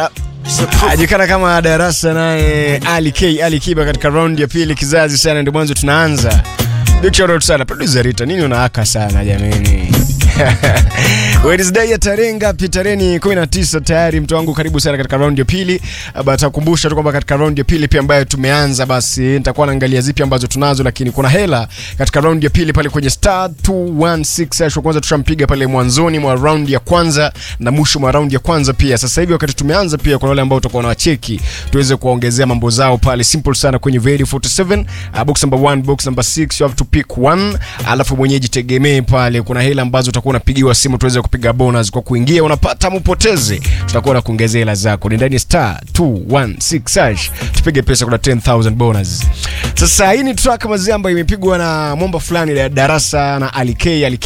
ajikana kama darasa naye Ali K Ali Kiba katika raundi ya pili kizazi sana, ndio mwanzo tunaanza. Big shout out sana producer Rita, nini unaaka sana jamani? Wednesday ya tarehe ngapi? Tarehe ni 19 tayari, mtu wangu, karibu sana katika raundi ya pili. Batakumbusha tu kwamba katika raundi ya pili pia ambayo tumeanza, basi nitakuwa naangalia zipi ambazo tunazo, lakini kuna hela katika raundi ya pili pale kwenye star 216 hash. Kwanza tushampiga pale mwanzoni mwa raundi ya kwanza na mwisho mwa raundi ya kwanza pia. Sasa hivi wakati tumeanza pia, kuna wale ambao tutakuwa na wacheki tuweze kuwaongezea mambo zao pale, simple sana kwenye Very 47 uh, box number 1 box number 6 you have to pick one, alafu mwenyeji tegemee pale, kuna hela ambazo utakuwa unapigiwa simu tuweze kupiga bonus kwa kuingia, unapata mupoteze, tutakuwa na kuongezea hela zako. Ni ndani ya star 216 hash, tupige pesa, kuna 10000 bonus. Sasa hii ni track mazee ambayo imepigwa na mwamba fulani la darasa na Ali K Ali